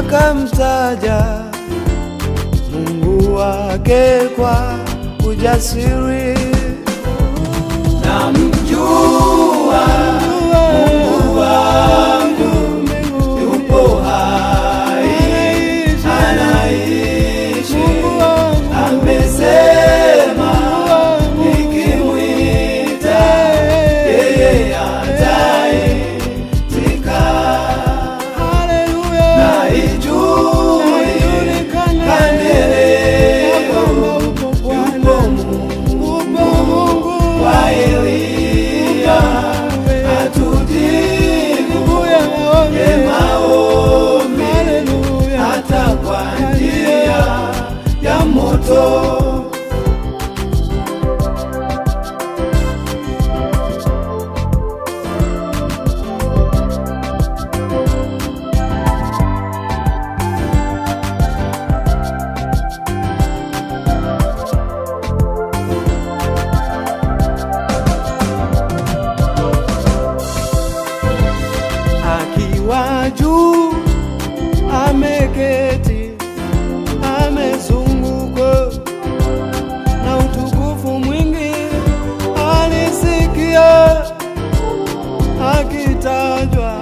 akamtaja Mungu wake kwa ujasiri. Namjua Mungu wangu yupo hai, anaishi, amesema nikimwita yeye ataitika. Haleluya, Naijui kandeleo yupo Mungu wa Eliya atujibu ye maombi hata kwa njia ya moto. akiwa juu ameketi, amezungukwa na utukufu mwingi. Alisikia akitajwa,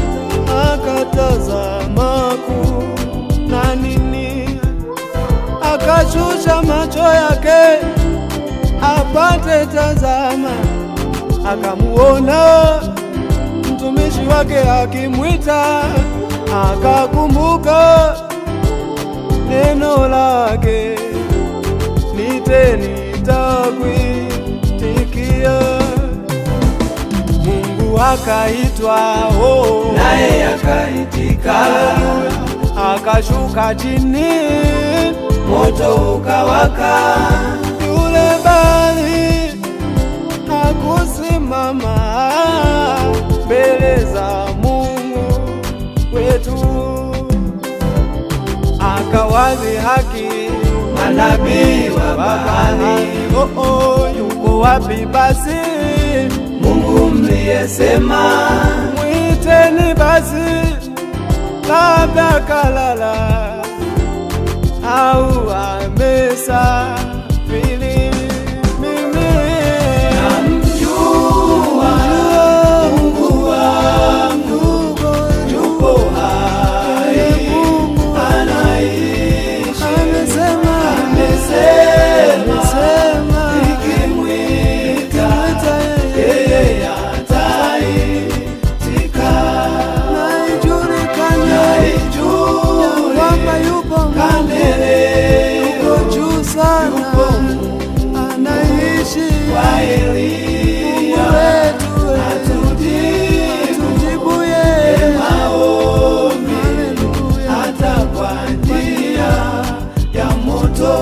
akatazama kuu na nini, akashusha macho yake apate tazama, akamuona mtumishi wake akimwita, akakumbuka neno lake, nite nitakuitikia. Mungu akaitwa, oh, Naye akaitika, akashuka chini, moto ukawaka, yule bali hakusimama mbele za Mungu wetu, akawazi haki manabii wa bahari, Oh, oh, yuko wapi basi? Mungu mliyesema Mwiteni basi, labda kalala au amesafiri. Mimi namjua Mungu wangu yupo hai, anaishi, amesema, amesema nikimwita yeye ataitika. naijulikane Naijui kwamba yupo Mungu kandeleo yuko juu sana, anaishi wa Eliya wetu atujibu tujibuye maombi Haleluya. hata kwa njia ya moto.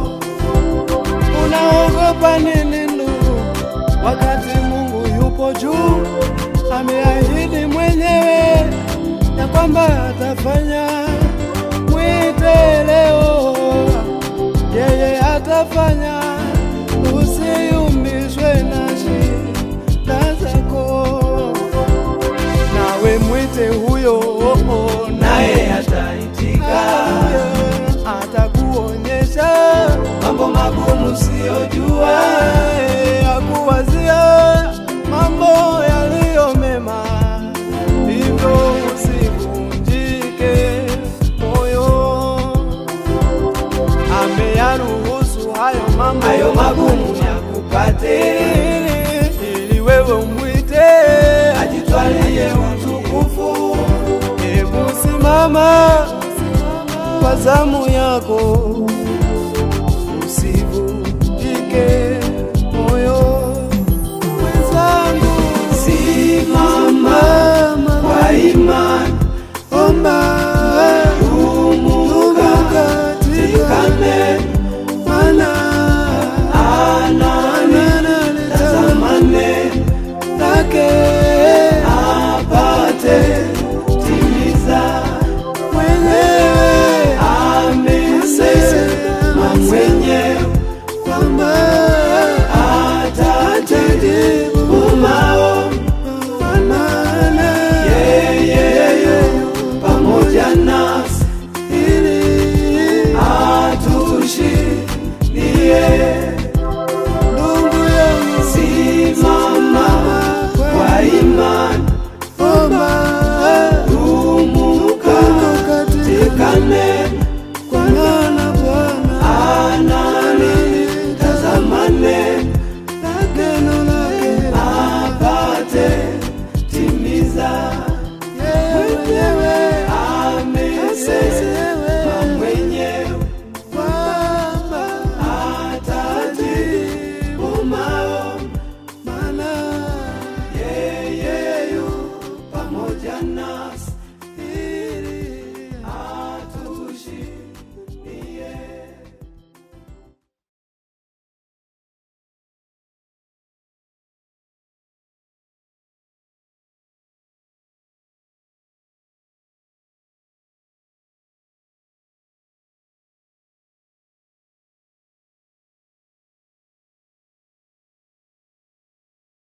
Unaogopa nini ndugu, wakati Mungu yupo juu? Ameahidi mwenyewe ya kwamba atafanya. Mwite leo, yeye atafanya. Usiyumbishwe na shida zako, nawe mwite huyo, Naye ataitika atakuonyesha mambo magumu siyojua, akuwazia mambo yaliyo mema, hivyo usivunjike moyo. Ameyaruhusu hayo mambo hayo magumu yakupate, ili ili wewe umwite, ajitwalie utukufu. hebu simama kwa zamu yako